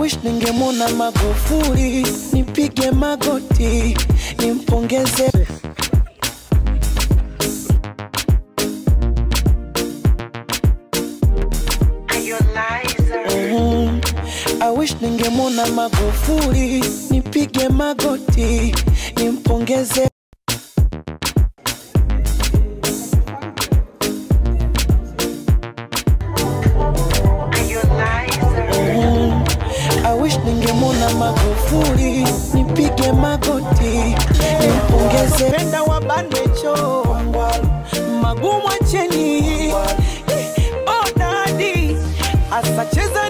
wish ningemwona Magufuli, nipige magoti nimpongeze. Mhm. I wish ningemwona Magufuli, nipige magoti nimpongeze. Mhm. I wish ningemwona Magufuli, nipige magoti nimpongeze. Penda wabanecho magumu acheni, oh dadi asacheza